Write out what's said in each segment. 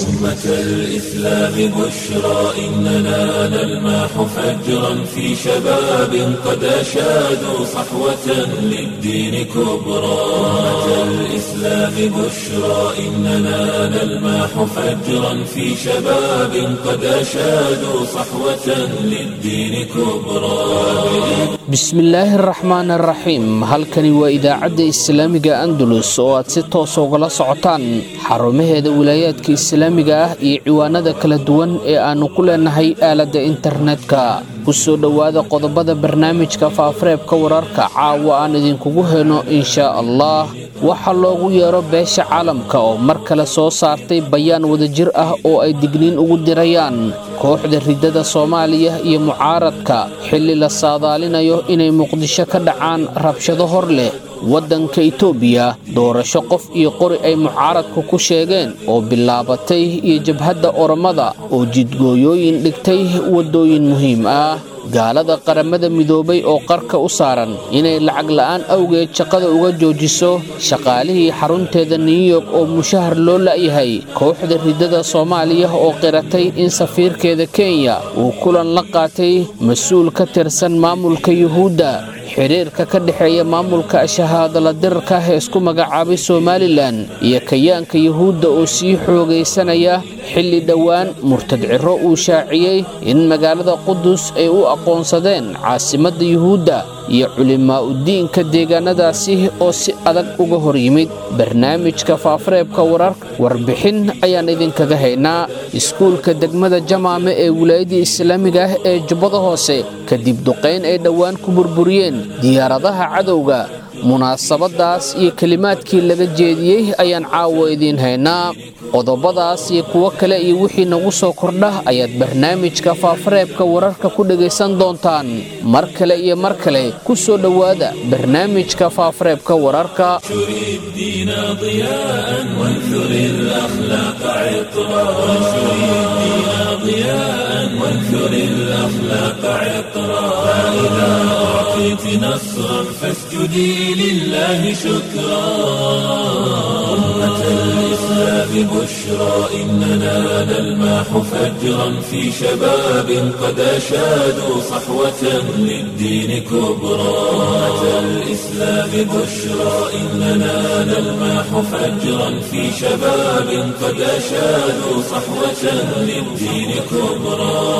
أمة الإسلام بشرى إننا نلمح فجرا في شباب قد أشادوا صحوة للدين كبرى أمة الإسلام بشرى إننا نلمح فجرا في شباب قد أشادوا صحوة للدين كبرى bismillaahi araxmaan araxiim halkani waa idaacadda islaamiga andalus oo aad si toos ugala socotaan xarumaheeda wilaayaadka islaamiga ah iyo ciwaanada kala duwan ee aannu ku leenahay aaladda internetka ku soo dhowaada qodobada barnaamijka faafareebka wararka caawa aan idinkugu heyno inshaa allah waxaa loogu yeero beesha caalamka oo mar kale soo saartay bayaan wadajir ah oo ay digniin ugu dirayaan kooxda riddada soomaaliya iyo mucaaradka xilli la saadaalinayo inay muqdisho ka dhacaan rabshado hor leh waddanka itoobiya doorasho qof iyo qori ay mucaaradku ku sheegeen oo bilaabatay iyo jabhadda oromada oo jidgooyooyin dhigtay waddooyin muhiim ah gaalada qaramada midoobay oo qarka u saaran inay lacag la'aan awgeed shaqada uga joojiso shaqaalihii xarunteeda new york oo mushahar loo la'yahay kooxda riddada soomaaliya oo qiratay in safiirkeeda kenya uu kulan la qaatay mas-uul ka tirsan maamulka yuhuudda xiriirka ka dhexeeya maamulka shahaadala dirarka ah ee isku magacaabay somalilan iyo kayaanka yuhuudda oo sii xoogaysanaya xilli dhowaan murtad ciro uu shaaciyey in magaalada qudus ay u aqoonsadeen caasimadda yuhuudda iyo culimaa udiinka deegaanadaasi oo si adag uga hor yimid barnaamijka faafareebka warar warbixin ayaan idinkaga haynaa iskuulka degmada jamaame ee wilaayadii islaamiga ah ee jubbada hoose kadib duqayn ay dhowaan ku burburiyeen diyaaradaha cadowga munaasabadaas iyo kelimaadkii laga jeediyey ayaan caawa idiin haynaa qodobadaas iyo kuwo kale iyo wixii nagu soo kordha ayaad barnaamijka faafareebka wararka ku dhegaysan doontaan mar kale iyo mar kale ku soo dhowaada barnaamijka faafareebka wararka وانثر الأخلاق عطرا فإذا أعطيت نصرا فاسجدي لله شكرا أمة الإسلام بشرى إننا نلمح فجرا في شباب قد أشادوا صحوة للدين كبرى أمة الإسلام بشرى إننا نلمح فجرا في شباب قد أشادوا صحوة للدين كبرى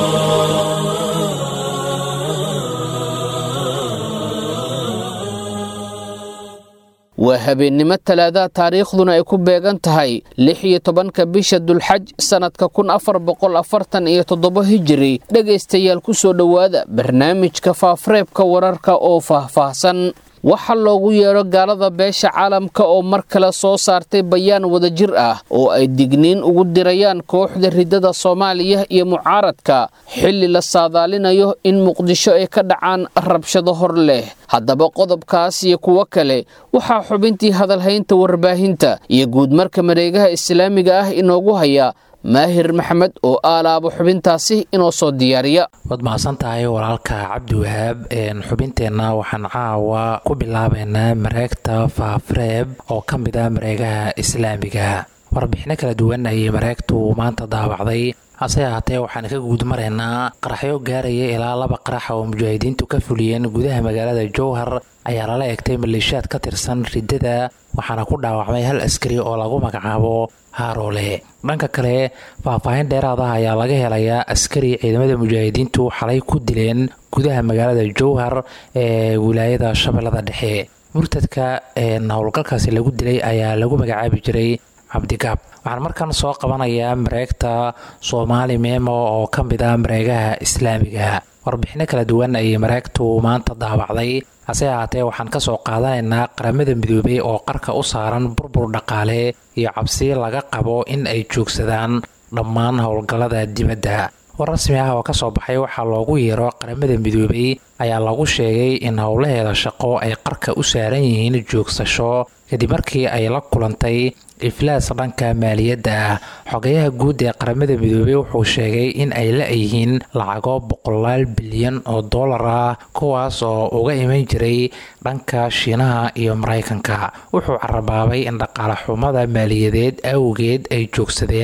waa habeennimo talaadaha taariikhduna ay ku beegan tahay lix iyo tobanka bisha dulxaj sannadka kun afar boqol afartan iyo toddoba hijiri dhegaystayaal ku soo dhowaada barnaamijka faafareebka wararka oo faahfaahsan waxaa loogu yeedho gaalada beesha caalamka oo mar kale soo saartay bayaan wadajir ah oo ay digniin ugu dirayaan kooxda riddada soomaaliya iyo mucaaradka xilli la saadaalinayo in muqdisho ay ka dhacaan rabshado hor leh haddaba qodobkaas iyo kuwo kale waxaa xubintii hadalhaynta warbaahinta iyo guudmarka mareegaha islaamiga ah inoogu haya maahir maxamed oo aalaabo xubintaasi inoo soo diyaariya waad mahadsan tahay walaalka cabdiwahaab xubinteenna waxaan caawa ku bilaabaynaa mareegta faafareeb oo ka mid ah mareegaha islaamiga warbixino kala duwan ayay mareegtu maanta daawacday hase ahaatee waxaan ka guud maraynaa qaraxyo gaaraya ilaa laba qarax oo mujaahidiintu ka fuliyeen gudaha magaalada jowhar ayaa lala egtay maleeshiyaad ka tirsan riddada waxaana ku dhaawacmay hal askari oo lagu magacaabo haaroole dhanka kale faahfaahin dheeraad ah ayaa laga helayaa askari ciidamada mujaahidiintu xalay ku dileen gudaha magaalada jowhar ee wilaayada shabeellada dhexe murtadka howlgalkaasi lagu dilay ayaa lagu magacaabi jiray cabdigaab waxaan markan soo qabanayaa mareegta soomaali meemo oo ka mid ah mareegaha islaamiga warbixino kala duwan ayay mareegtu maanta daawacday hase ahaatee waxaan ka soo qaadanaynaa qaramada midoobay oo qarka u saaran burbur dhaqaale iyo cabsi laga qabo in ay joogsadaan dhammaan howlgallada dibadda war rasmi ah oo ka soo baxay waxaa loogu yeero qaramada midoobay ayaa lagu sheegay in howlaheeda shaqo ay qarka u saaran yihiin joogsasho kadib markii ay la kulantay iflaas dhanka maaliyadda ah xogayaha guud ee qaramada midoobey wuxuu sheegay in ay la-yihiin lacago boqolaal bilyan oo dollar ah kuwaas oo uga iman jiray dhanka shiinaha iyo maraykanka wuxuu carabaabay in dhaqaale xumada maaliyadeed awgeed ay joogsadeen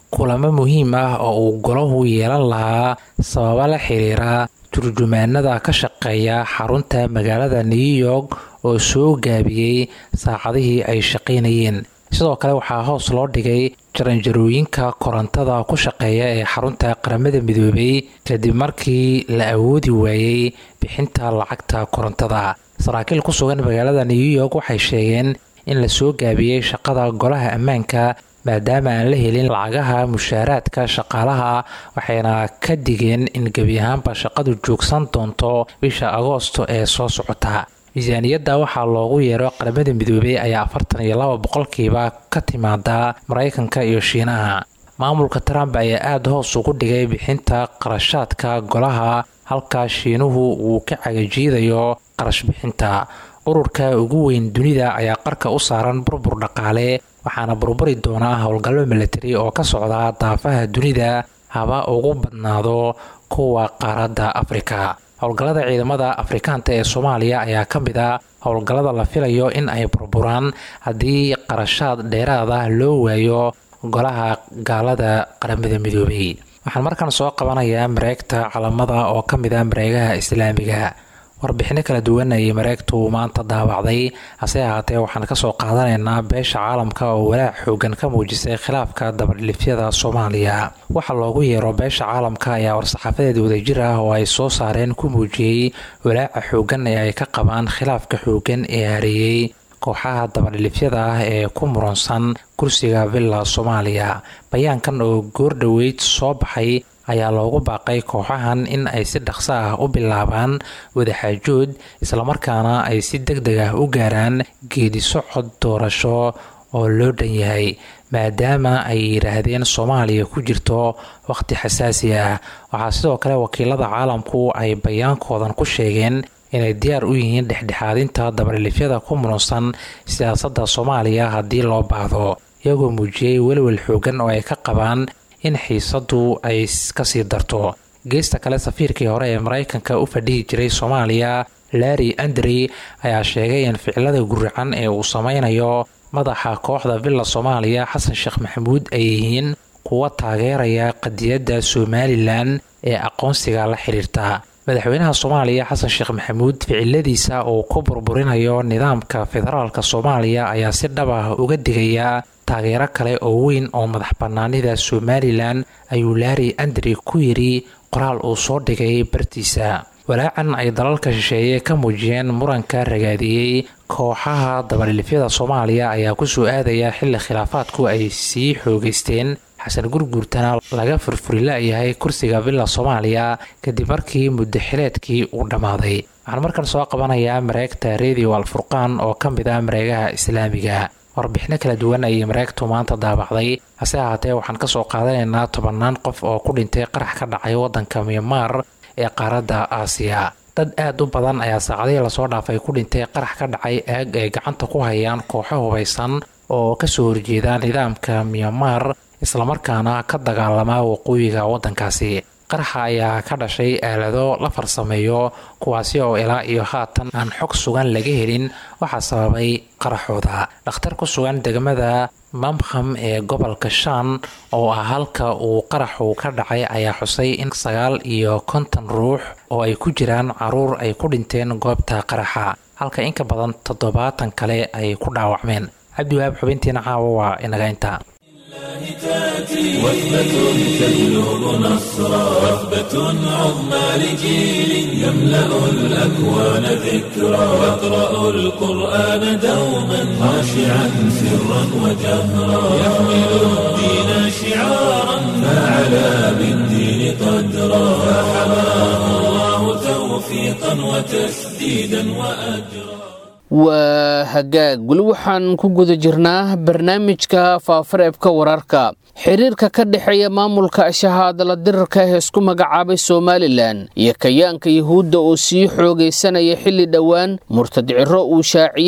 kulamo muhiim ah oo uu golahu yeelan lahaa sababa la xiriira turjumaanada ka shaqeeya xarunta magaalada new york oo soo gaabiyey saacadihii ay shaqaynayeen sidoo kale waxaa hoos loo dhigay jaranjarooyinka korontada ku shaqeeya ee xarunta qaramada midoobay kadib markii la awoodi waayey bixinta lacagta korontada saraakiil ku sugan magaalada new york waxay sheegeen in la soo gaabiyey shaqada golaha ammaanka maadaama aan la helin lacagaha mushaaraadka shaqaalaha waxayna ka digeen in gebi ahaanba shaqadu joogsan doonto bisha agoosto ee soo socota miisaaniyadda waxaa loogu yeero qaramada midoobey ayaa afartan iyo laba boqolkiiba ka timaada maraykanka iyo shiinaha maamulka trump ayaa aada hoos ugu dhigay bixinta qarashaadka golaha halka shiinuhu uu ka cagajiidayo qarash bixinta ururka ugu weyn dunida ayaa qarka u saaran burbur dhaqaale waxaana burburi doonaa howlgallo milatari oo ka socda daafaha dunida haba ugu badnaado kuwa qaaradda afrika howlgallada ciidamada afrikaanta ee soomaaliya ayaa ka mid a howlgallada la filayo in ay burburaan haddii qarashaad dheeraad ah loo waayo golaha gaalada qaramada midoobay waxaan markaan soo qabanayaa mareegta calamada oo ka mid ah mareegaha islaamiga warbixino kala duwan ayay mareegtu maanta daawacday hase ahaatee waxaan kasoo qaadanaynaa beesha caalamka oo walaac xoogan ka muujisay khilaafka dabadhilifyada soomaaliya waxaa loogu yeero beesha caalamka ayaa war-saxaafadeed wadajir ah oo ay soo saareen ku muujiyey walaaca xoogan ee ay ka qabaan khilaafka xoogan ee hareeyey kooxaha dabadhilifyada ah ee ku muransan kursiga villa soomaaliya bayaankan oo goordhoweyd soo baxay ayaa loogu baaqay kooxahan in ay si dhaqso ah u bilaabaan wadaxaajood islamarkaana ay si deg deg ah u gaaraan geedi socod doorasho oo loo dhan yahay maadaama ay yidhaahdeen soomaaliya ku jirto wakhti xasaasi ah waxaa sidoo kale wakiilada caalamku ay bayaankoodan ku sheegeen inay diyaar u yihiin dhexdhexaadinta dabadhilifyada ku muransan siyaasadda soomaaliya haddii loo baahdo iyagoo muujiyey welwel xoogan oo ay ka qabaan in xiisadu ay kasii darto geesta kale safiirkii hore ee maraykanka u fadhihi jiray soomaaliya larry andrey ayaa sheegay in ficilada guracan ee uu sameynayo madaxa kooxda villa soomaaliya xasan sheekh maxamuud ay yihiin kuwa taageeraya qadiyadda somalilan ee aqoonsiga la xiriirta madaxweynaha soomaaliya xasan sheekh maxamuud ficiladiisa uu ku burburinayo nidaamka federaalka soomaaliya ayaa si dhab ah uga digaya taageero kale oo weyn oo madax bannaanida somalilan ayuu laari andri ku yidhi qoraal uu soo dhigay bartiisa walaacan ay dalalka shisheeye ka muujiyeen muranka ragaadiyey kooxaha dabadhilifyada soomaaliya ayaa kusoo aadaya xilli khilaafaadku ay sii xoogeysteen xasan gurguurtana laga furfuri la-yahay kursiga villa soomaaliya kadib markii muddaxileedkii uu dhammaaday waxaan markan soo qabanayaa mareegta radio alfurqaan oo ka mid ah mareegaha islaamiga warbixino kala duwan ayay mareegtu maanta daabacday hase ahaatee waxaan kasoo qaadanaynaa tobannaan qof oo ku dhintay qarax ka dhacay waddanka myanmar ee qaaradda aasiya dad aad u badan ayaa saacadihii lasoo dhaafay ku dhintay qarax ka dhacay aag ay gacanta ku hayaan kooxo hubaysan oo kasoo horjeeda nidaamka myanmar islamarkaana ka dagaalama waqooyiga waddankaasi qaraxa ayaa ka dhashay aalado la farsameeyo kuwaasi oo ilaa iyo haatan aan xog sugan laga helin waxaa sababay qaraxooda dhakhtar ku sugan degmada mamkham ee gobolka shan oo ah halka uu qaraxu ka dhacay ayaa xusay in sagaal iyo konton ruux oo ay ku jiraan caruur ay ku dhinteen goobta qaraxa halka inka badan toddobaatan kale ay ku dhaawacmeen cabdiwahaab xubintiina caawa waa inaga inta وثبة تجلب نصرا وثبة عظمى لجيل يملأ الأكوان ذكرا يقرأ القرآن دوما خاشعا سرا وجهرا يحمل الدين شعارا فعلى بالدين قدرا فحماه الله توفيقا وتسديدا وأجرا waa hagaag weli waxaan ku guda jirnaa barnaamijka faafareebka wararka xiriirka ka dhexeeya maamulka shahaadala dirarka ee isku magacaabay somalilan iyo kayaanka yuhuudda oo sii xoogaysanaya xilli dhowaan murtad ciro uu shaaciyey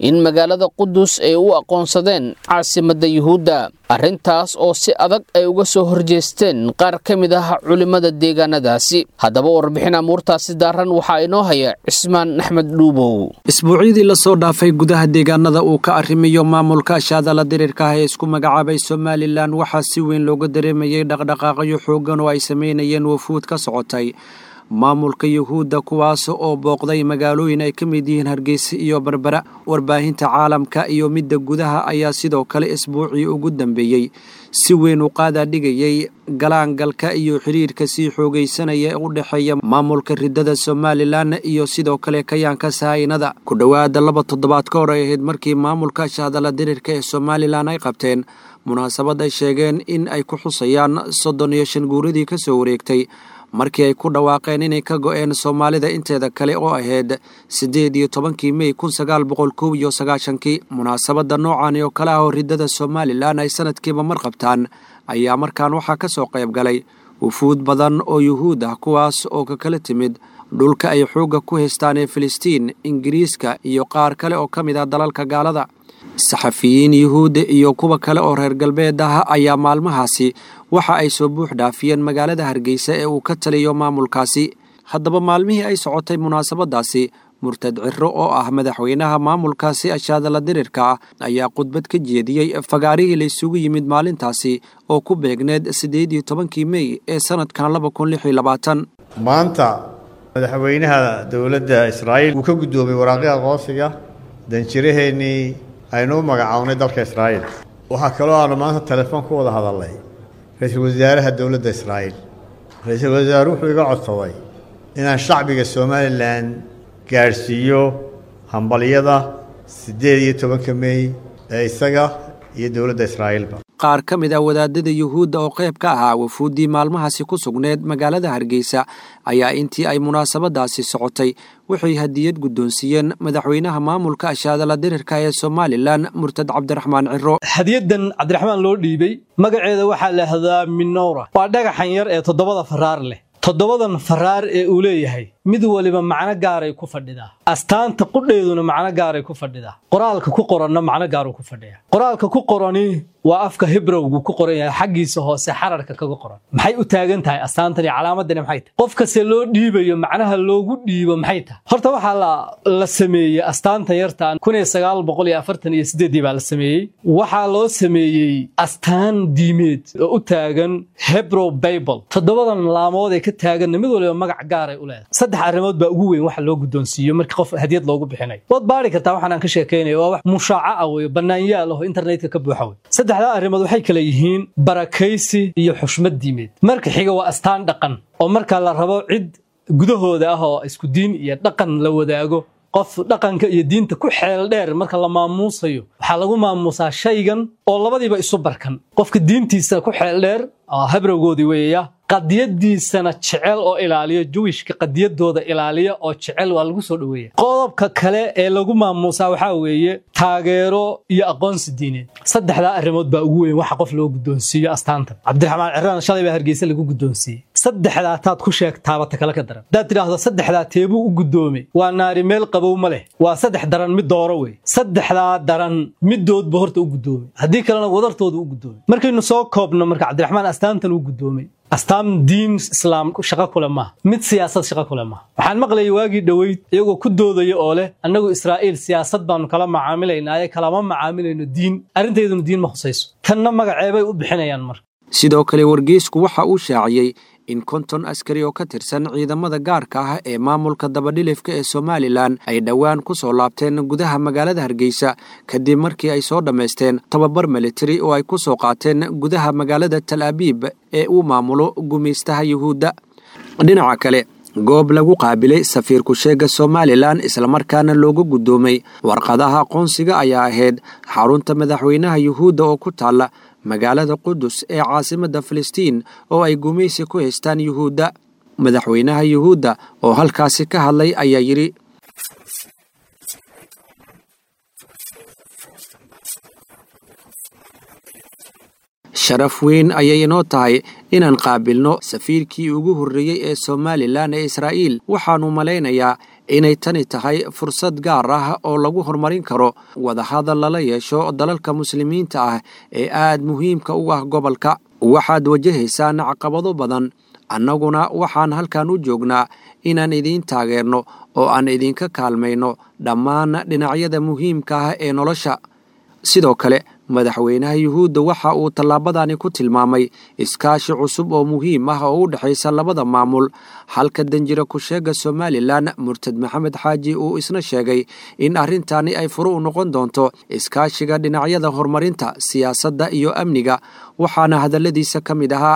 in magaalada qudus ay u aqoonsadeen caasimadda yuhuudda arrintaas oo si adag ay uga soo horjeesteen qaar ka mid ah culimmada deegaanadaasi haddaba warbixin amuurtaasi daaran waxaa inoo haya cismaan axmed dhuubow isbuucyadii lasoo dhaafay gudaha deegaanada uu ka arrimiyo maamulka shaadala diriirka ah ee isku magacaabay somalilan waxaa si weyn looga dareemayay dhaqdhaqaaqyo xooggan oo ay samaynayeen wafuud ka socotay maamulka yuhuudda kuwaas oo booqday magaalooyin ay ka mid yihiin hargeysa iyo berbera warbaahinta caalamka iyo midda gudaha ayaa sidoo kale isbuucii ugu dambeeyey si weyn u qaadaa dhigayay galaangalka iyo xiriirka sii xoogaysanaya ee u dhexeeya maamulka ridada somalilan iyo sidoo kale kayaanka sahaynada ku dhowaada laba toddobaad ka hor ay ahayd markii maamulka shaadala diriirka ee somalilan ay qabteen munaasabad ay sheegeen in ay ku xusayaan soddon iyo shan guuradii ka soo wareegtay markii ay ku dhawaaqeen inay ka go'een soomaalida inteeda kale oo ahayd siddeed iyo tobankii mey kun sagaal boqol kow iyo sagaashankii munaasabadda noocan oo kale ah oo ridada somalilan ay sanadkiiba mar qabtaan ayaa markaan waxaa ka soo qayb galay wufuud badan oo yuhuud ah kuwaas oo ka kala timid dhulka ay xoogga ku haystaan ee filistiin ingiriiska iyo qaar kale oo ka mid ah dalalka gaalada saxafiyiin yuhuudda iyo kuwa kale oo reer galbeed ah ayaa maalmahaasi waxa ay soo buux dhaafiyeen magaalada hargeysa ee uu ka taliyo maamulkaasi haddaba maalmihii ay socotay munaasabadaasi murtad ciro oo ah madaxweynaha maamulkaasi ashaadala dirirka ah ayaa khudbad ka jeediyey fagaarihii la isugu yimid maalintaasi oo ku beegneed siddeed iyo tobankii mey ee sanadkan laba kun lix iyo labaatan maanta madaxweynaha dowladda israa'iil uu ka guddoomiyey waraaqii aqoonsiga danjiraheennii aynu u magacawnay dalka israa'iil waxaa kaloo aanu maanta telefoon ku wada hadalnay ra-iisul wasaaraha dowladda israa'iil ra-iisul wasaare wuxuu iga codsaday inaan shacbiga somalilan gaadhsiiyo hambalyada siddeed iyo tobanka mey ee isaga iyo dowladda israa'iilba qaar ka mid ah wadaadada yuhuudda oo qayb ka ahaa wafuuddii maalmahaasi ku sugneed magaalada hargeysa ayaa intii ay munaasabadaasi socotay waxay hadiyad guddoonsiiyeen madaxweynaha maamulka ashaadala dirirka ee somalilan murtad cabdiraxmaan ciro hadiyadan cabdiraxmaan loo dhiibey magaceeda waxaa la ahdaa minowra waa dhagaxan yar ee toddobada faraar leh toddobadan faraar ee uu leeyahay mid waliba macno gaaray ku fadhidaa astaanta qudheeduna macno gaaray ku fadhidaa qoraalka ku qoranna macno gaaruu ku fadhiyaa qoraalka ku qorani waa afka hibrowgu ku qoran yahay xaggiisa hoose xararka kaga qoran maxay u taagan tahay astaantan iyo calaamadani maxay tahay qof kaste loo dhiibayo macnaha loogu dhiibo maxay tahay horta waxaa la sameeyey astaantan yartaan kun iyo sagaal boqol iyo afartan iyo sideeddii baa la sameeyey waxaa loo sameeyey astaan diimeed oo u taagan hebrow bible toddobadan laamood ee ka taaganna mid waliba magac gaaray u leedahay saddex arrimood baa ugu weyn waxa loo guddoonsiiyo markii qof hadiyad loogu bixinayo waad baari kartaa waxaan aan ka sheekaynayo waa wax mushaaca ah weyo bannaanyaal aho internetka ka buuxa wey saddexdaa arrimood waxay kala yihiin barakaysi iyo xushmad diimeed marka xiga waa astaan dhaqan oo marka la rabo cid gudahooda ah oo isku diin iyo dhaqan la wadaago qof dhaqanka iyo diinta ku xeel dheer marka la maamuusayo waxaa lagu maamuusaa shaygan oo labadiiba isu barkan qofka diintiisa ku xeel dheer habrowgoodii weeyaya qadiyadiisana jecel oo ilaaliyo juwishka qadiyadooda ilaaliya oo jecel waa lagu soo dhoweeya qodobka kale ee lagu maamuusaa waxaa weeye taageero iyo aqoonsi diineed saddexdaa arrimood baa ugu weyn waxa qof loo guddoonsiiyo astaantan cabdiraxmaan ciraan shalay baa hargeysa lagu guddoonsiiyey saddexdaa taad ku sheegtaaba ta kale ka daran haddaad tidhaahdo saddexdaa teebuu u guddoomay waa naari meel qabow ma leh waa saddex daran mid dooro wey saddexdaa daran midoodba horta u guddoomay haddii kalena wadartooda u guddoomay markaynu soo koobno marka cabdiraxmaan astaantan uu guddoomay astaan diin islaam shaqo kule maaha mid siyaasad shaqo kule maaha waxaan maqlayay waagii dhoweyd iyagoo ku doodaya oo leh annagu israa'iil siyaasad baanu kala macaamilaynaaye kalama macaamilayno diin arrintayduna diin ma khusayso tanna magaceebay u bixinayaan marka sidoo kale wargeysku waxa uu shaaciyey in konton askari oo ka tirsan ciidamada gaarka ah ee maamulka dabadhilifka ee somalilan ay dhowaan ku soo laabteen gudaha magaalada hargeysa kadib markii ay soo dhammaysteen tababar militari oo ay ku soo qaateen gudaha magaalada tal abiib ee uu maamulo gumaystaha yuhuudda dhinaca kale goob lagu qaabilay safiir ku-sheega somalilan islamarkaana looga guddoomay warqadaha aqoonsiga ayaa ahayd xarunta madaxweynaha yuhuudda oo ku taalla magaalada qudus ee caasimadda filistiin oo ay gumaysi ku haystaan yuhuudda madaxweynaha yuhuudda oo halkaasi ka hadlay ayaa yidhi sharaf weyn ayay inoo tahay inaan qaabilno safiirkii ugu horreeyey ee somalilan ee israa'iil waxaannu malaynayaa inay tani tahay fursad gaar ah oo lagu horumarin karo wadahadal lala yeesho dalalka muslimiinta ah ee aad muhiimka u ah gobolka waxaad wajahaysaan caqabado badan annaguna waxaan halkan u joognaa inaan idiin taageerno oo aan idinka kaalmayno dhammaan dhinacyada muhiimka ah ee nolosha sidoo kale madaxweynaha yuhuudda waxa uu tallaabadani ku tilmaamay iskaashi cusub oo muhiim ah oo u dhexaysa labada maamul halka danjira ku-sheega somalilan murtad maxamed xaaji uu isna sheegay in arrintani ay furo u noqon doonto iskaashiga dhinacyada horumarinta siyaasadda iyo amniga waxaana hadalladiisa ka mid ahaa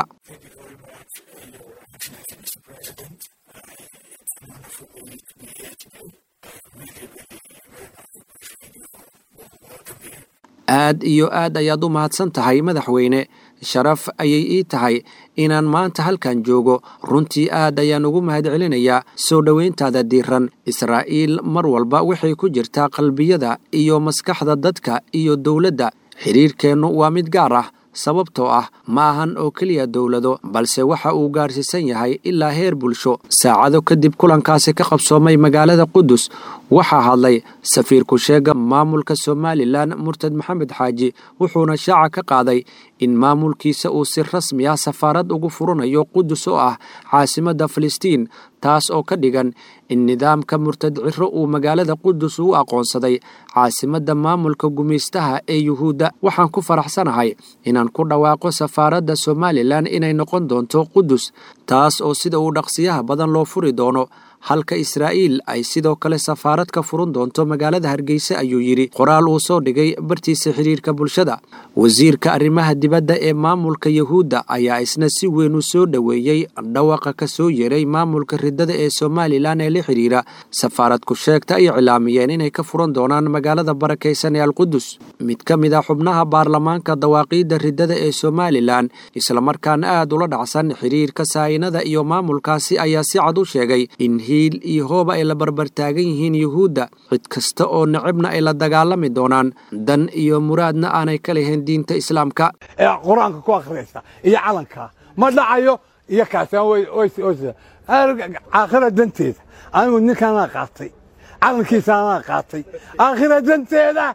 aad iyo aad ayaad u mahadsan tahay madaxweyne sharaf ayay ii tahay inaan maanta halkan joogo runtii aad ayaan ugu mahadcelinayaa soo dhowayntaada diiran israa'iil mar walba waxay ku jirtaa qalbiyada iyo maskaxda dadka iyo dowladda xidhiirkeennu waa mid gaar ah sababtoo ah ma ahan oo keliya dowlado balse waxa uu gaarsiisan yahay ilaa heer bulsho saacado kadib kulankaasi ka qabsoomay magaalada qudus waxaa hadlay safiir ku-sheega maamulka somalilan murtad maxamed xaaji wuxuuna shaaca ka qaaday in maamulkiisa uu si rasmi ah safaarad ugu furanayo qudus oo ah caasimadda filistiin taas oo ka dhigan in nidaamka murtad ciro uu magaalada qudus u aqoonsaday caasimadda maamulka gumaystaha ee yuhuudda waxaan ku faraxsanahay inaan ku dhawaaqo safaaradda somalilan inay noqon doonto qudus taas oo sida uu dhaqsiyaha badan loo furi doono halka israa'iil ay sidoo kale safaarad ka furan doonto magaalada hargeysa ayuu yidhi qoraal uu soo dhigay bartiisa xidhiirka bulshada wasiirka arrimaha dibadda ee maamulka yuhuudda ayaa isna si weyn u soo dhoweeyey dhawaqa ka soo yeeray maamulka ridada ee somalilan ee la xidhiira safaarad ku-sheegta ay cilaamiyeen inay ka furan doonaan magaalada barakaysan ee alqudus mid ka mid a xubnaha baarlamaanka dawaaqiidda ridada ee somalilan islamarkaana aad ula dhacsan xidhiirka saa'inada iyo maamulkaasi ayaa si cad u sheegay in hiil iyo hooba ay la barbartaagan yihiin yuhuudda cid kasta oo necibna ay la dagaalami doonaan dan iyo muraadna aanay ka lahayn diinta islaamka ee qur-aanka ku akhriyaysa iyo calanka ma dhacayo iyo aakhira danteeda anigu ninkaanaa qaatay calankiisaanaa qaatay aakhira danteeda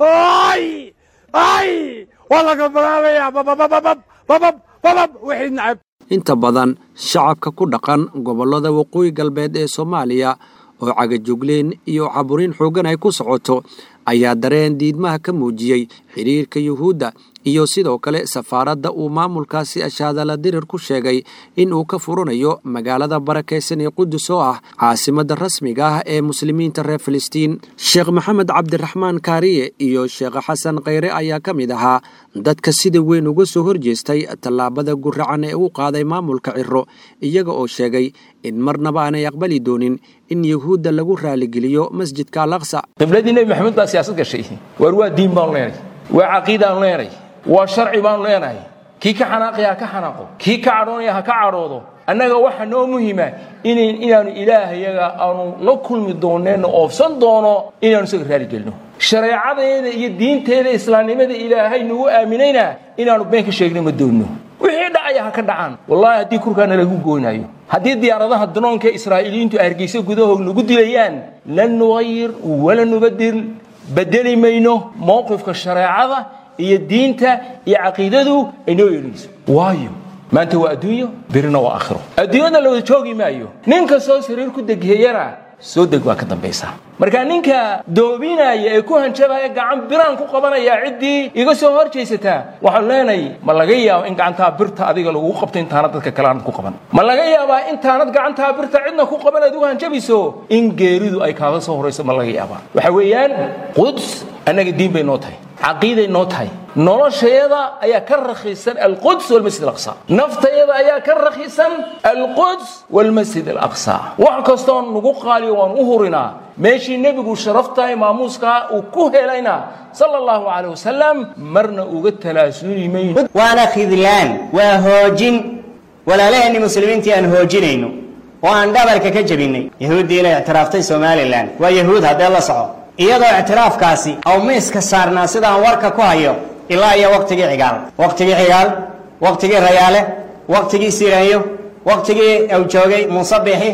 ay ay waa laga balaabayaa bababababab babab babab wixii nacab inta badan shacabka ku dhaqan gobollada waqooyi galbeed ee soomaaliya oo cagajugleen iyo caburin xooggan ay ku socoto ayaa dareen diidmaha ka muujiyey xidhiirka yuhuudda iyo sidoo kale safaaradda uu maamulkaasi ashaadala dirir ku sheegay in uu ka furanayo magaalada barakaysan ee qudus oo ah caasimadda rasmiga ah ee muslimiinta reer filistiin sheekh maxamed cabdiraxmaan kaariye iyo sheekh xasan khayre ayaa ka mid ahaa dadka sida weyn uga soo horjeestay tallaabada guracan ee uu qaaday maamulka ciro iyaga oo sheegay in marnaba aanay aqbali doonin in yuhuudda lagu raaligeliyo masjidka al aqsa qibladii nebi maxamed baa siyaasad gashay waar waa diin baanu leenay waa caqiidaanu leenay waa sharci baanu leenahay kii ka xanaaqaya ha ka xanaaqo kii ka cadhoonaya ha ka cadhoodo annaga waxa noo muhima inaanu ilaahayaga aanu la kulmi dooneenno oofsan doono inaanu isaga raaligelino shareecadeeda iyo diinteeda islaamnimada ilaahay nagu aaminayna inaanu been ka sheegna ma doonno wixii dhacaya ha ka dhacaan wallaahi haddii kurkaana lagu gooynayo haddii diyaaradaha danoonka israa'iiliyiintu hargeysa gudahoog nagu dilayaan lan nughayir wala nubadir bedeli mayno mowqifka shareecada iyo diinta iyo caqiidadu ay noo yeelinayso waayo maanta waa adduunyo birina waa aakhiro adduunyada la wada joogi maayo nin kastoo sariir ku degheeyana soo deg waa ka dambaysaa marka ninka doobinaya ee ku hanjabaya gacan biraan ku qabanaya ciddii iga soo hor jaysataa waxaan leenahay ma laga yaabo in gacantaa birta adiga lagugu qabto intaanad dadka kale aanad ku qaban ma laga yaabaa intaanad gacantaa birta cidna ku qaban aad ugu hanjabayso in geeridu ay kaaga soo horayso ma laga yaabaa waxa weeyaan quds annaga diin bay noo tahay caqiiday noo tahay noloshayada ayaa ka rakhiisan alquds walmasjid alaqsa naftayada ayaa ka rakhiisan alquds walmasjid alaqsa wax kastoo nagu qaaliyo waan u hurinaa meeshii nebigu sharaftahay maamuuskaa uu ku helayna sala allahu calayh wasalam marna uga talaasuli mayno waana khidlaan waa hoojin walaalaheenni muslimiintii aan hoojinayno oo aan dhabarka ka jebinnay yahuuddii inay ictiraaftay somalilan waa yahuud haddee la soco iyadoo ictiraafkaasi aw miiska saarnaa sidaan warka ku hayo ilaa iyo wakhtigii cigaal wakhtigii cigaal wakhtigii rayaale wakhtigii siraanyo wakhtigii uu joogay muuse biixi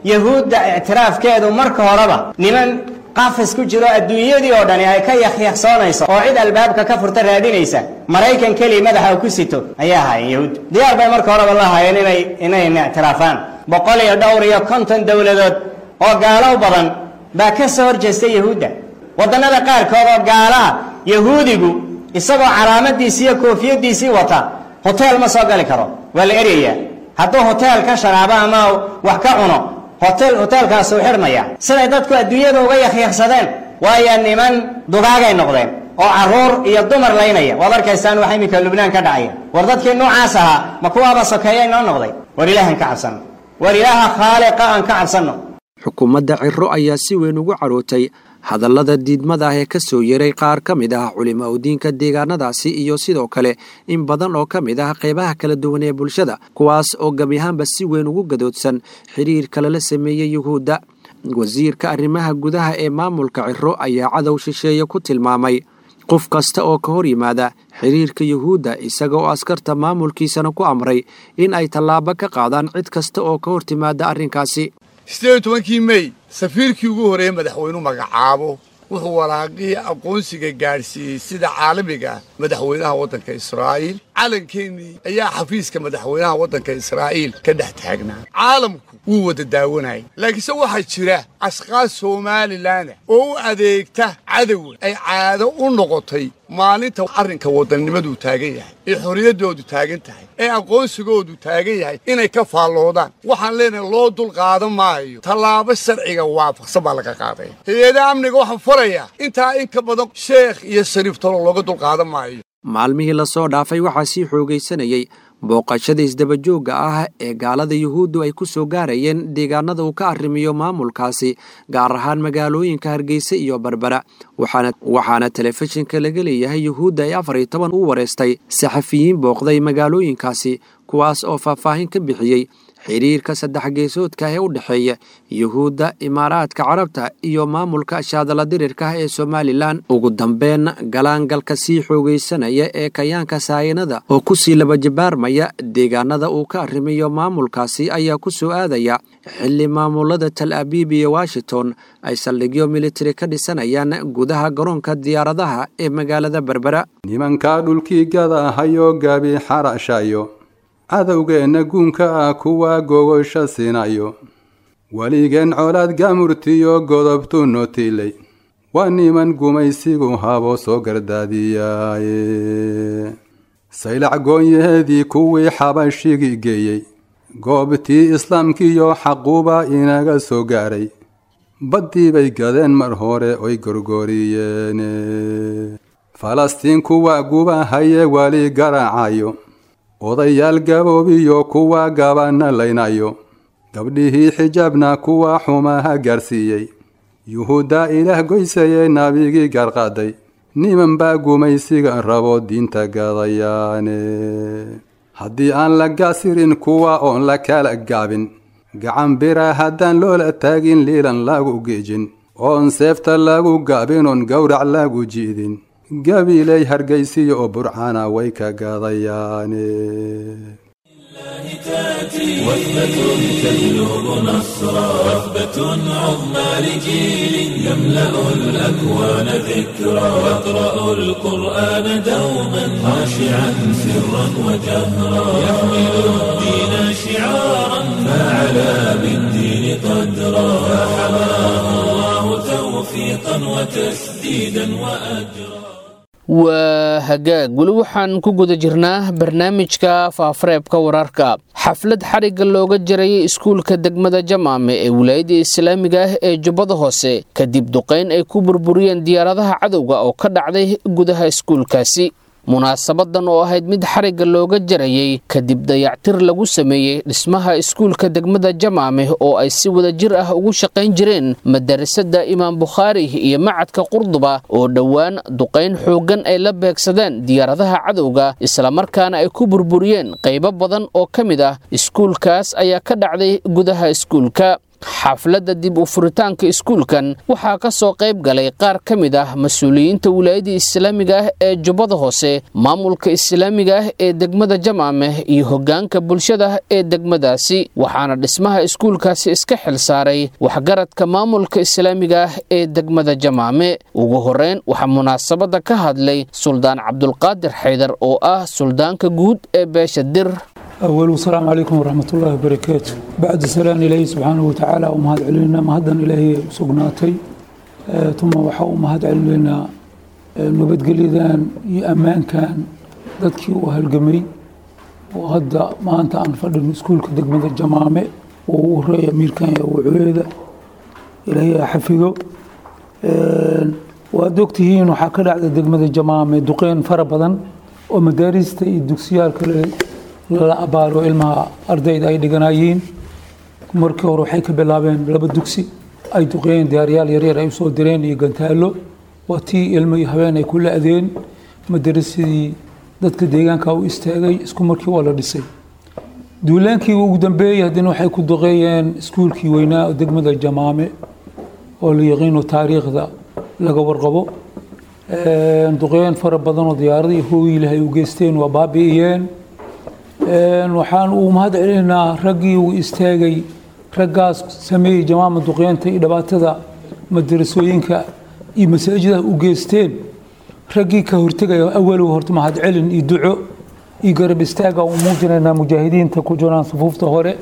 yahuudda ictiraafkeedu marka horeba niman qafis ku jiro adduunyadii oo dhani ay ka yakyakhsoonayso oo cid albaabka ka furta raadinaysa maraykan keliya madaxa uu ku sito ayay ahaayeen yahuud diyaar bay marka horeba la ahaayeen inay inayna ictiraafaan boqol iyo dhowr iyo konton dowladood oo gaalow badan baa ka soo hor jeestay yahuudda waddannada qaarkood oo gaalaha yahuudigu isagoo calaamadiisii iyo koofiyaddiisii wata hoteel ma soo gali karo waa la eryayaa hadduu hoteel ka sharaabo ama wax ka cuno hotel hoteelkaasuu xidhmaya siday dadku adduunyada uga yakyakhsadeen waayo niman dugaagay noqdeen oo carruur iyo dumar laynaya waad arkaysaan waxa iminka lubnaan ka dhacaya war dadkii noocaas ahaa ma kuwaaba sokeeya inoo noqday war ilaahan ka cabsanno war ilaaha khaaliqa aan ka cabsanno xukuumadda ciro ayaa si weyn ugu carootay hadallada diidmada ah ee ka soo yeray qaar ka mid ah culimo udiinka deegaanadaasi iyo sidoo kale in badan oo ka mid ah qaybaha kala duwan ee bulshada kuwaas oo gebi ahaanba si weyn ugu gadoodsan xiriirka lala sameeyey yuhuudda wasiirka arrimaha gudaha ee maamulka ciro ayaa cadow shisheeye ku tilmaamay qof kasta oo ka hor yimaada xiriirka yuhuudda isaga oo askarta maamulkiisana ku amray in ay tallaabo ka qaadaan cid kasta oo ka hor timaada arrinkaasi siddeed iyo tobankii mey safiirkii ugu horreeyey madaxweynuhu magacaabo wuxuu waraaqihii aqoonsiga gaadhsiiyey sida caalamiga ah madaxweynaha waddanka israa'iil calankeenii ayaa xafiiska madaxweynaha waddanka israa'iil ka dhex taagnaa caalamku wuu wada daawanayay laakiinse waxaa jira ashkaas somalilan oo u adeegta cadowa ay caado u noqotay maalinta arrinka wadannimadu taagan yahay ee xorriyaddoodu taagan tahay ee aqoonsigoodu taagan yahay inay ka faalloodaan waxaan leenahay loo dul qaadan maayo tallaabo sharciga waafaqsan baa laga qaadaya hay-adaha amniga waxaan farayaa intaa in ka badan sheekh iyo shariif talo looga dul qaadan maayo maalmihii lasoo dhaafay waxaa sii xoogaysanayey booqashada isdabajoogga ah ee gaalada yuhuuddu ay ku soo gaarayeen deegaanada uu ka arrimiyo maamulkaasi gaar ahaan magaalooyinka hargeysa iyo berbera waxaana telefishinka laga leeyahay yuhuudda ay afar iyo toban u wareystay saxafiyiin booqday magaalooyinkaasi kuwaas oo faahfaahin ka bixiyey xiriirka saddex geesoodka ee u dhexeeya yuhuudda imaaraadka carabta iyo maamulka shaadala dirirka ee somalilan ugu dambeyn galaangalka sii xoogaysanaya ee kayaanka saayinada oo kusii labajabaarmaya deegaanada uu ka arrimayo maamulkaasi ayaa ku soo aadaya xilli maamulada tal abiib iyo washington ay saldhigyo militari ka dhisanayaan gudaha garoonka diyaaradaha ee magaalada berbera nimankaa dhulkii gada ahayoo gaabi xarashayo cadowgeenna guunka ah kuwa gogosha siinayo weligeen colaad gaamurtiyo godobtu nootiilay waa niman gumaysigu habo soo gardaadiyaaye saylac goonyaheedii kuwii xabashigii geeyey goobtii islaamkiiyo xaquuba inaga soo gaaray baddii bay gadeen mar hore oy gorgoriyeene falastiin kuwa gubahaye weli garaacayo odayaal gaboobiyo kuwa gabanna laynayo gabdhihii xijaabna kuwa xumaha gaarsiiyey yuhuudda ilaah goysayee nabigii gaarqaaday niman baa gumaysiga rabo diinta gadayaane haddii aan la gaasirin kuwa oon la kala gaabin gacan bira haddaan loola taagin liilan lagu geejin oon seefta lagu gaabin oon gowrac lagu ji'din gabiiley hargaysiya oo burcana way ka gadayaane وثبة تجلب نصرا وثبة عظمى لجيل يملأ الأكوان ذكرا يقرأ القرآن دوما خاشعا سرا وجهرا يحمل الدين شعارا فعلى بالدين قدرا فحماه الله توفيقا وتسديدا وأجرا waa hagaag weli waxaan ku guda jirnaa barnaamijka faafareebka wararka xaflad xarigga looga jarayay iskuulka degmada jamaame ee wilaayadda islaamiga ah ee jubbada hoose kadib duqayn ay ku burburiyeen diyaaradaha cadowga oo ka dhacday gudaha iskuulkaasi munaasabadan oo ahayd mid xarigga looga jarayay kadib dayactir lagu sameeyey dhismaha iskuulka degmada jamaame oo ay si wada jir ah ugu shaqayn jireen madarasada imaam bukhaari iyo macadka qurduba oo dhowaan duqayn xooggan ay la beegsadeen diyaaradaha cadowga islamarkaana ay ku burburiyeen qaybo badan oo ka mid ah iskuulkaas ayaa ka dhacday gudaha iskuulka xafladda dib u furitaanka iskuulkan waxaa ka soo qayb galay qaar ka mid ah mas-uuliyiinta wilaayadda islaamiga ah ee jubbada hoose maamulka islaamiga ah ee degmada jamaameh iyo hoggaanka bulshada ee degmadaasi waxaana dhismaha iskuulkaasi iska xil saaray waxgaradka maamulka islaamiga ah ee degmada jamaame ugu horreyn waxaa munaasabadda ka hadlay suldaan cabdulqaadir xaydar oo ah suldaanka guud ee beesha dir أول السلام عليكم ورحمة الله وبركاته بعد السلام إلهي سبحانه وتعالى ومهد علينا مهدا إلهي سقناتي آه ثم وحا ومهد علينا آه نبت قليدان أمان كان dadkii u halgamay oo hadda maanta aan fadhino iskuulka degmada jamaame oo u horeeya amiirkan wacueeda ilaahay ha xafido waad ogtihiin waxaa ka dhacda degmada jamaame duqeyn fara badan oo madaarista iyo dugsiyaal kale lala abaaro ilmaha ardayda ay dhiganayiin markii hore waxay ka bilaabeen laba dugsi ay duqeeyeen diyaaryaal yaryar ay usoo direen iyo gantaalo waa tii ilmo iyo habeen ay ku la-deen madarasadii dadka deegaanka u istaagay isku markii waa la dhisay duulaankii ugu dambeeyey haddana waxay ku duqeeyeen iskuulkii weynaa degmada jamaame oo la yaqiino taariikhda laga warqabo duqeyn fara badan oo diyaaradii hooyilahay u geysteen waa baabi'iyeen waxaan uu mahad celinaynaa raggii uu istaagay raggaas sameeyey jamaama duqeynta iyo dhibaatada madarasooyinka iyo masaajidaha u geysteen raggii ka hortegaya awalow horta mahad celin iyo duco iyo garab istaaga u muujinaynaa mujaahidiinta ku jiraan sufuufta hore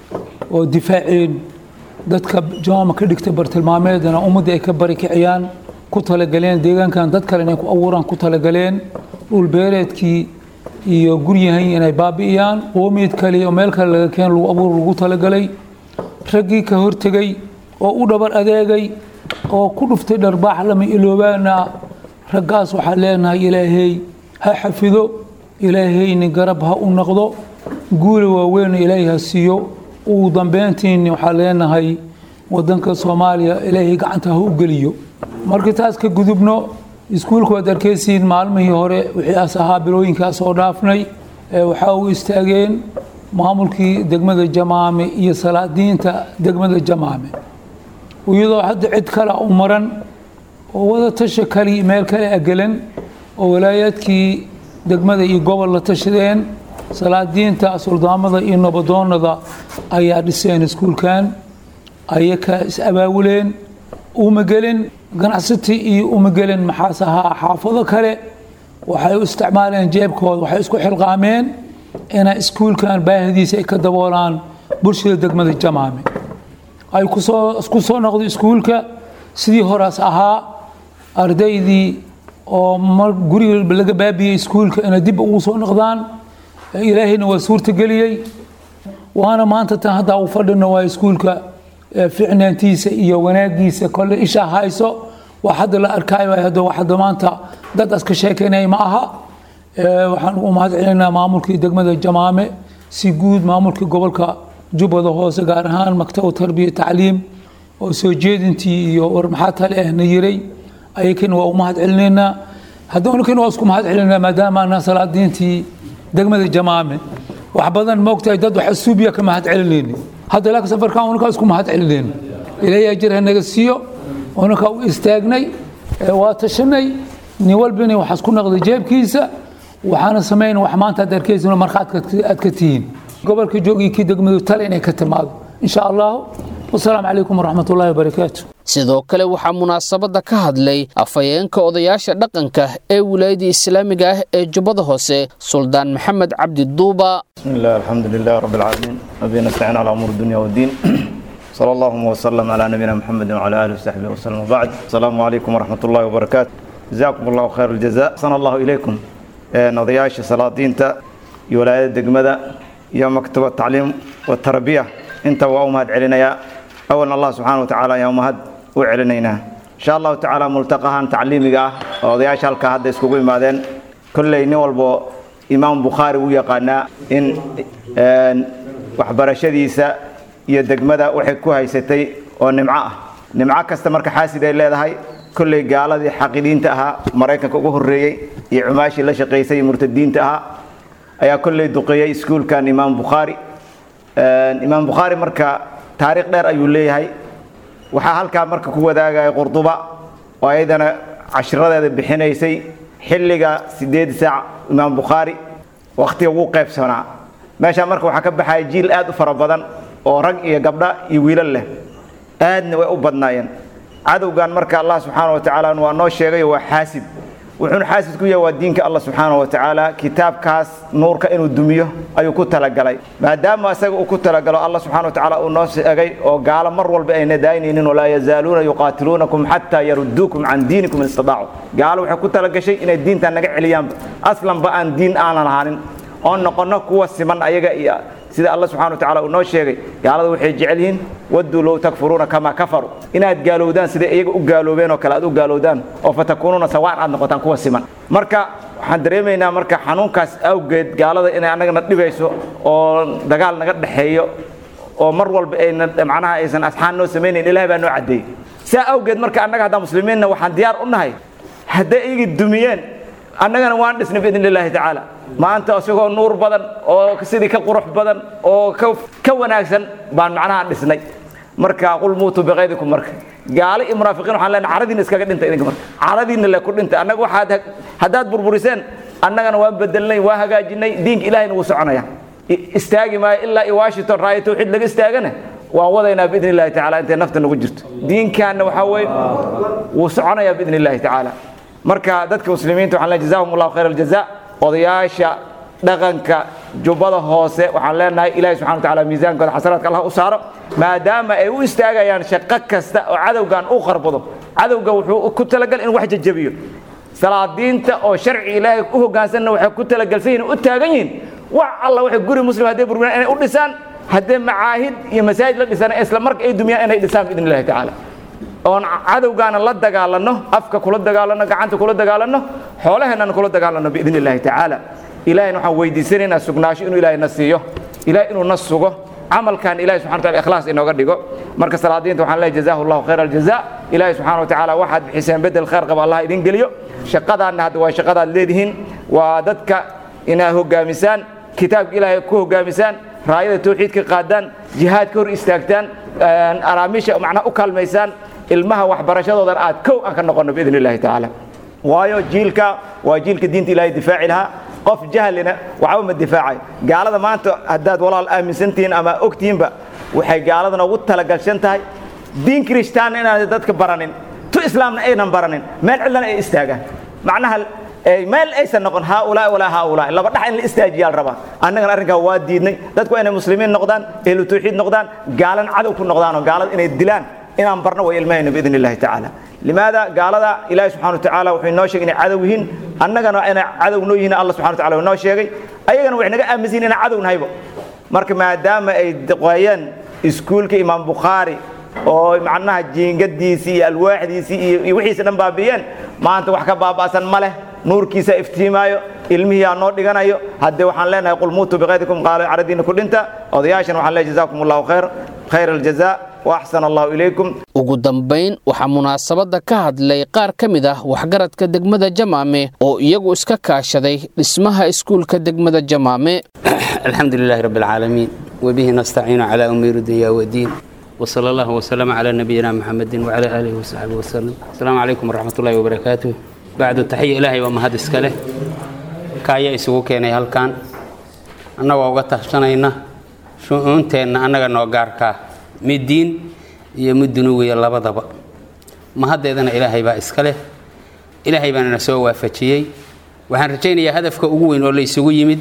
oo difaaceen dadka jamaama ka dhigta bartilmaameedana ummadda ay ka bari kiciyaan ku talagaleen deegaankan dad kale inay ku abuuraan ku talagaleen dhulbeereedkii iyo guryahan inay baabi'iyaan qoomiid kale oo meel kale laga keen lagu abuur lagu talagalay raggii ka hortegay oo u dhabar adeegay oo ku dhuftay dharbaax lama iloobaana raggaas waxaan leenahay ilaahay ha xafido ilaahayni garab ha u noqdo guula waaweyn ilaahay ha siiyo ugu dambeyntiini waxaan leenahay wadanka soomaaliya ilaahay gacanta ha u geliyo markii taas ka gudubno iskuulka waad arkaysiin maalmihii hore wixii as ahaa bilooyinkaas oo dhaafnay waxaa u istaageen maamulkii degmada jamaame iyo salaadiinta degmada jamaame iyadoo hadda cid kale u maran oo wada tasha kali meel kale agelan oo walaayaadkii degmada iyo gobol la tashadeen salaadiinta suldaamada iyo nabadoonada ayaa dhiseen iskuulkan ayay ka is abaawuleen uma gelin ganacsati iyo uma gelin maxaas ahaa xaafado kale waxay u isticmaaleen jeebkooda waxay isku xilqaameen inay iskuulkan baahidiisa ay ka daboolaan bulshada degmada jamaame ay kusoo isku soo noqdo iskuulka sidii horaas ahaa ardaydii oo mar guriga laga baabiyey iskuulka inay dib ugu soo noqdaan ilaahayna waa suurtageliyey waana maanta tan hadda u fadhino waa iskuulka ficnaantiisa iyo wanaagiisa kole isha hayso waa hadda la arkaayo hadda hadda maanta dad aska sheekeynaya ma aha waxaan ugu mahad celinaa maamulkii degmada jamaame si guud maamulkii gobolka jubbada hoose gaar ahaan maktab tarbiya tacliim oo soo jeedintii iyo war maxaa tale ah na yiray ayakana waa u mahad celinaynaa haddana waa isku mahad celinaa maadaama anaa salaadiintii degmada jamaame wax badan moogtahay dad wax asuubiya ka mahad celinayni hadda laakiin safarkan unakaa isku mahad celinayna ilaahay ajir ha naga siiyo unakaa u istaagnay waa tashanay nin walbina waxaas ku noqday jeebkiisa waxaana samayn wax maanta aad arkaysin markhaad aad ka tihiin gobolka joogii kii degmadu tale inay ka timaado insha allahu wasalaamu calaykum waraxmat ullahi wabarakaatu sidoo kale waxaa munaasabadda ka hadlay afhayeenka odayaasha dhaqanka ee wilaayadda islaamiga ah ee jubbada hoose suldaan maxamed cabdi duuba بسم الله الحمد لله رب العالمين نبي نستعين على أمور الدنيا والدين صلى الله وسلم على نبينا محمد وعلى آله وصحبه وسلم وبعد السلام عليكم ورحمة الله وبركاته جزاكم الله خير الجزاء صلى الله إليكم نضياش صلاة تا ولاية دقمدة يا مكتب التعليم والتربية انت وأمهد علينا يا أولا الله سبحانه وتعالى يا أمهد وعلينا إن شاء الله تعالى ملتقاها تعليمي وضياش هالكا هذا يسكوكو مادين كل نولبو imaam bukhaari u yaqaanaa in waxbarashadiisa iyo degmada waxay ku haysatay oo nimco ah nimco kasta marka xaasid ay leedahay kolley gaaladii xaqidiinta ahaa maraykanka ugu horreeyey iyo cumaashii la shaqaysay iyo murtadiinta ahaa ayaa kolley duqeeyey iskuulkan imaam bukhaari imaam bukhaari marka taariikh dheer ayuu leeyahay waxaa halkaa marka ku wadaagaya qurduba oo ayadana cashiradeeda bixinaysay xilliga sideed saac imaam bukhaari wakhtiga ugu qaybsanaa meeshaa marka waxaa ka baxaya jiil aad u fara badan oo rag iyo gabdha iyo wiilal leh aadna way u badnaayeen cadowgan marka allah subxaana wa tacaala waa noo sheegayo waa xaasid wuxuuna xaasid ku yahay waa diinka allah subxaana wa tacaala kitaabkaas nuurka inuu dumiyo ayuu ku talagalay maadaama isaga uu ku talagalo allah subxana wa tacaala uu noo sheegay oo gaalo mar walba ayna daaynaynin walaa yazaaluuna yuqaatiluunakum xataa yaruduukum can diinikum in istidaacu gaalo waxay ku talagashay inay diintan naga celiyaanba aslanba aan diin aanan lahaanin oo noqono kuwa siman ayaga iyo sida alla subxana wa tacala uu noo sheegay gaalada waxay jecel yihiin wadduu low takfuruuna kamaa kafaruu inaad gaalowdaan sida iyaga u gaaloobeen oo kale aad u gaalowdaan oo fatakuunuuna sawaan aad noqotaan kuwa siman marka waxaan dareemaynaa marka xanuunkaas awgeed gaalada inay annagana dhibayso oo dagaal naga dhexeeyo oo mar walba ayna macnaha aysan asxaan noo samaynayn ilahay baa noo caddeeyey saa awgeed marka annaga haddaan muslimiinna waxaan diyaar u nahay hadday iyagii dumiyeen annagana waan dhisnay biidn illaahi tacaala maanta isagoo nuur badan oo sidii ka qurux badan oo ka wanaagsan baan macnaha dhisnay marka qul muutuu biqaydikum marka gaalo iyo munaafiqiin waxaan leenahay caradiina iskaga dhinta idinka marka caradiina le ku dhinta annaga waxaad haddaad burburiseen annagana waan bedelnay waa hagaajinay diinka ilahayna wuu soconaya istaagi maayo ilaa iyo washington raayo tawxiid laga istaagana waan wadaynaa biidn illahi tacaala intay nafta nagu jirto diinkaana waxaa weeye wuu soconayaa biidn illahi tacaala marka dadka muslimiinta waxaan leenahay jazahum allahu khayr aljaza odayaasha dhaqanka jubbada hoose waxaan leenahay ilahi subxana wa taala miisaankooda xasanaadka allah u saaro maadaama ay u istaagayaan shaqo kasta oo cadowgan u qarbado cadowga wuxuu ku talagal in wax jajabiyo salaadiinta oo sharci ilaahay u hoggaansanna waxay ku talagalsan yihin u taagan yihiin wax alla waxay guri muslim hadday burburiyaan inay u dhisaan haddee macaahid iyo masaajid la dhisaan isla marka ay dumiyaan inay dhisaan biidn illahi tacaala oon cadowgaana la dagaalanno afka kula dagaalanno gacanta kula dagaalanno xoolaheennana kula dagaalanno biidn illahi tacaala ilahayna waxaan weydiisanaynaa sugnaasho inuu ilahay na siiyo ilahay inuu na sugo camalkan ilahi subxana wataala ikhlaas inooga dhigo marka salaadiinta waxaan leeyahay jazahu allahu khayr aljaza ilahi subxaana wa tacaala waxaad bixiseen bedel khayr qaba allah idin geliyo shaqadaanna hadda waa shaqadaad leedihiin waa dadka inaad hoggaamisaan kitaabka ilaahay ku hoggaamisaan raayada tawxiidka qaadaan jihaad ka hor istaagtaan araamiisha macnaha u kaalmaysaan ilmaha waxbarashadoodan aad kow aan ka noqonno biidn illahi tacaala waayo jiilka waa jiilka diinta ilahay difaaci lahaa qof jahlina waxba ma difaacayo gaalada maanta haddaad walaal aaminsantihiin ama ogtihiinba waxay gaaladana ugu talagalshan tahay diin kirishtaanna inaanay dadka baranin tu islaamna aynan baranin meel cidlana ay istaagaan macnaha meel aysan noqon haaulaa walaa haaulaa laba dhax in la istaajiyaa la rabaa annagana arrinkaa waa diidnay dadku inay muslimiin noqdaan ehlu tawxiid noqdaan gaalan cadow ku noqdaan oo gaalada inay dilaan inaan barno way ilmahayna biidn illahi tacaala limaada gaalada ilaahi subxana wa tacaala wuxuu inoo sheegay inay cadow yihiin annagana inay cadow noo yihiin allah subxana wa tacala inoo sheegay ayagana waxay naga aaminsan yihin inaan cadow nahaybo marka maadaama ay qoyeen iskuulka imaam bukhaari oo macnaha jiingadiisii iyo alwaaxdiisii iyo wixiisa dhan baabi'iyeen maanta wax ka baaba'san ma leh nuurkiisa iftiimaayo ilmihii aa noo dhiganayo haddee waxaan leenahay qul muutuu biqaydikum qaalo caradiina ku dhinta odayaashan waxaan leeyahay jazakum allahu khayr khayr aljaza waaxsan allahu ilaykum ugu dambayn waxaa munaasabadda ka hadlay qaar ka mid ah waxgaradka degmada jamaame oo iyagu iska kaashaday dhismaha iskuulka degmada jamaame alxamdu lilahi rabbi alcaalamiin webihi nastaciinu calaa umuuri dunya wadiin wsala allahu wsalama calaa nabiyina muxamedin wacala aalihi wasaxbihi wasalam asalaamu calaykum waraxmat ullahi wabarakaatuh bacdu taxiya ilaahay waa mahad iska leh ka ayaa isugu keenay halkan annagoo uga tashanayna shu-uunteenna annaga noo gaarkaa mid diin iyo mid dunuwiya labadaba mahaddeedana ilaahay baa iska leh ilaahay baana na soo waafajiyey waxaan rajaynayaa hadafka ugu weyn oo la isugu yimid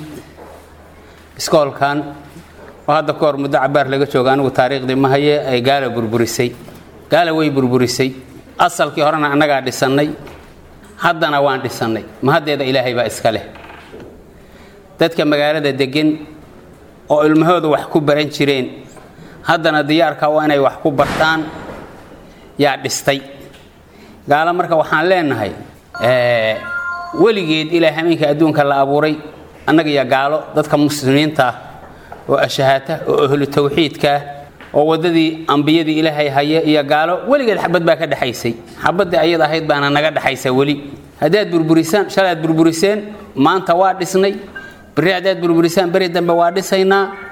iskoolkan oo hadda ka hor muddo cabaar laga jooga anigu taariikhdii ma haye ay gaala burburisay gaala way burburisay asalkii horena annagaa dhisannay haddana waan dhisannay mahaddeeda ilaahay baa iska leh dadka magaalada deggan oo ilmahooda wax ku baran jireen haddana diyaarka waa inay wax ku bartaan yaa dhistay gaalo marka waxaan leenahay weligeed ilaa hameenka adduunka la abuuray annaga iyo gaalo dadka muslimiinta ah oo ashahaata oo ahlu tawxiidkaah oo waddadii ambiyadii ilaahay haya iyo gaalo weligeed xabad baa ka dhexaysay xabaddii ayad ahayd baana naga dhexaysa weli haddaad burburisaan shalaad burburiseen maanta waa dhisnay berri haddaad burburisaan beri dambe waa dhisaynaa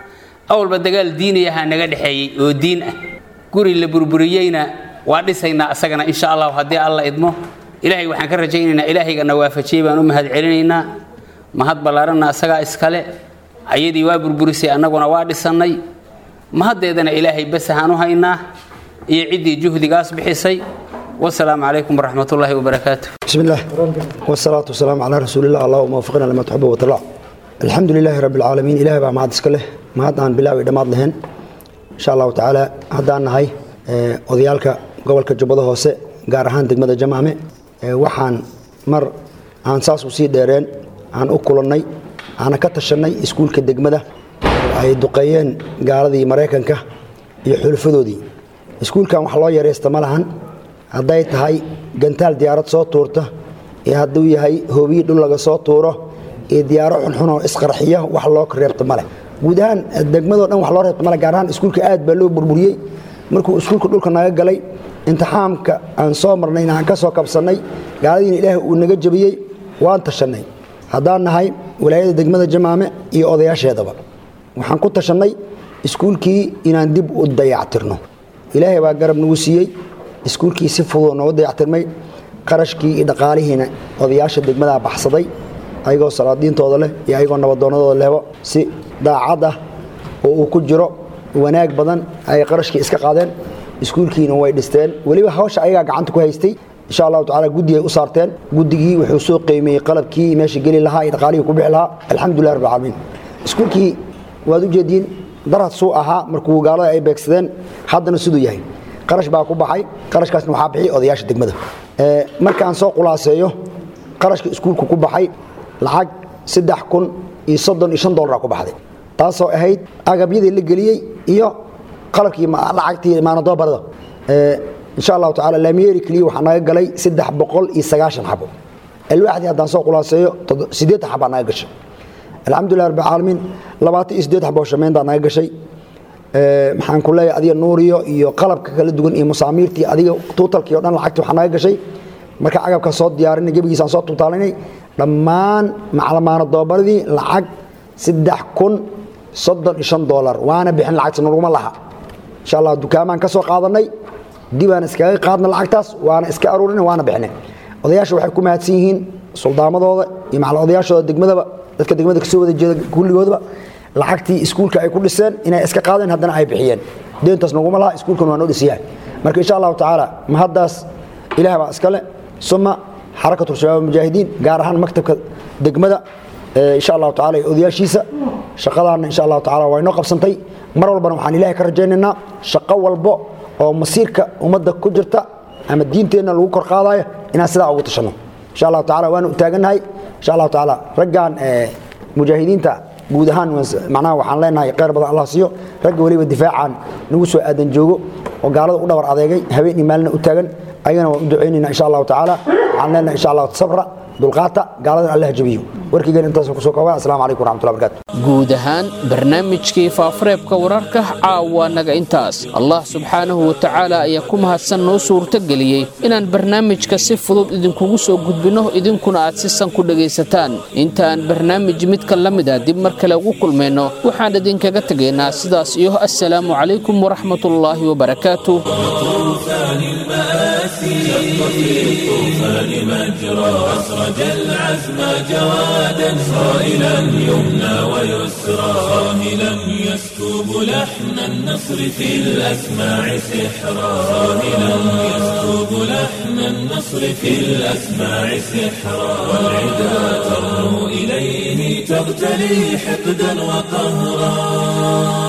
awalba dagaal diiniyaha naga dhexeeyey oo diin ah guri la burburiyeyna waa dhisaynaa asagana insha allahu haddii alla idmo ilaahay waxaan ka rajaynaynaa ilaahayganna waafajiyey baan u mahad celinaynaa mahad ballaaranna asagaa iskale ayadii waa burburisay annaguna waa dhisannay mahaddeedana ilaahay basahaan u haynaa iyo ciddii juhdigaas bixisay wasalaamu calaykum waraxmatullaahi wabarakaatu بسم الله والصلاة والسلام على رسول الله اللهم وفقنا لما تحب وترضى الحمد لله رب العالمين إله بقى ما اسكله ما هاد aan bilaawi dhamaad lahayn insha Allah taala hadaan nahay ee odayaalka gobolka Jubbada Hoose gaar ahaan degmada Jamaame ee waxaan mar aan saas u sii dheereen aan u kulannay aan ka tashanay iskuulka degmada oo ay duqeeyeen gaaladii Mareykanka iyo xulfadoodii iskuulkan wax loo yareeysta ma lahan hadday tahay gantaal diyaarad soo tuurta iyo hadduu yahay hoobiyi dhul laga soo tuuro iyo diyaaro xunxun oo isqarxiya wax loo reebta male guud ahaan degmadoo dhan wax loo reebta male gaar ahaan iskuulka aad baa loo burburiyey markuu iskuulka dhulka naga galay intixaamka aan soo marnayna aan ka soo kabsannay gaaladiina ilaahay uu naga jebiyey waan tashannay haddaan nahay walaayada degmada jamaame iyo odayaasheedaba waxaan ku tashannay iskuulkii inaan dib u dayactirno ilaahay baa garab nagu siiyey iskuulkii si fudud noogu dayactirmay qarashkii iyo dhaqaalihiina odayaasha degmadaa baxsaday ayagoo salaadiintooda leh iyo ayagoo nabadoonnadooda lehba si daacad ah oo uu ku jiro wanaag badan ay qarashkii iska qaadeen iskuulkiina way dhisteen weliba hawsha ayagaa gacanta ku haystay insha allahu tacaala guddi ay u saarteen guddigii wuxuu soo qiimeeyey qalabkii meesha geli lahaa iyo dhaqaalihii ku bixi lahaa alxamdulilah rabbi alcaalamiin iskuulkii waad u jeediin darad suu ahaa markuu gaalada ay beegsadeen haddana siduu yahay qarash baa ku baxay qarashkaasna waxaa bixiyay odayaasha degmada markaan soo khulaaseeyo qarashka iskuulku ku baxay lacag saddex kun iyo soddon iyo shan dollar ku baxday taasoo ahayd agabyadii la geliyey iyo qalabkii lacagtii maanadoobarada insha allahu tacaala laamiyeeri keliya waxaa naga galay saddex boqol iyo sagaashan xabo alwaaxdii haddaan soo khulaaseeyo siddeetan xabaa naga gashay alxamdulilah rabbi caalamiin labaatan iyo siddeed xaboo shameyntaa naga gashay maxaan ku leeyahay adiga nuuriyo iyo qalabka kala duwan iyo musaamiirtii adiga tuutalkii o dhan lacagtii waxaa naga gashay marka agabka soo diyaarinay gebigiisaan soo tuutaalinay dhammaan maclamaana doobaradii lacag saddex kun soddon iyo shan doolar waana bixin lacagta naguma laha insha allah dukaamaan ka soo qaadanay dibaan iskaga qaadna lacagtaas waana iska aruurinay waana bixinay odayaasha waxay ku mahadsan yihiin suldaamadooda iyo macal odayaashooda degmadaba dadka degmada kasoo wada jeeda kulligoodaba lacagtii iskuulka ay ku dhiseen inay iska qaadeen haddana ay bixiyeen deentaas naguma laha iskuulkan waa noo dhisiyaan marka insha allahu tacaala mahaddaas ilaah baa iskale suma xarakatu shabaab mujaahidiin gaar ahaan maktabka degmada insha allahu tacaala iyo odayaashiisa shaqadaana insha allahu tacaala waa inoo qabsantay mar walbana waxaan ilahay ka rajaynaynaa shaqo walbo oo masiirka ummadda ku jirta ama diinteenna lagu kor qaadayo inaan sidaa ugu tashanno insha allahu tacaala waanu u taagannahay insha allahu tacaala raggan mujaahidiinta guud ahaan macnaha waxaan leenahay khayr badan allah siiyo ragga weliba difaacaan nagu soo aadan joogo oo gaalada u dhabar adeegay habeen iyo maalina u taagan ayagana waan u ducaynayna insha allahu tacaala waxaan leenahay insha allahu sabra dulqaata gaaladan allah jabiyo warkigeen intaas kusoo kooba asalaamu calaykum waraxmatullahi barakaatu guud ahaan barnaamijkii faafareebka wararka caawa naga intaas allah subxaanahu wa tacaala ayaa ku mahadsan noo suurtogeliyey inaan barnaamijka si fudud idinkugu soo gudbinno idinkuna aad si san ku dhegaysataan inta aan barnaamij midka la mid a dib mar kale ugu kulmayno waxaan idinkaga tegaynaa sidaas iyo assalaamu calaykum waraxmatullaahi wabarakaatu أسرج العزم جوادا صائلا يمنى ويسرى صاهلا يسكب لحن النصر في الأسماع سحرا صاهلا يسكب لحن النصر في الأسماع سحرا والعدا ترنو إليه تغتلي حقدا وقهرا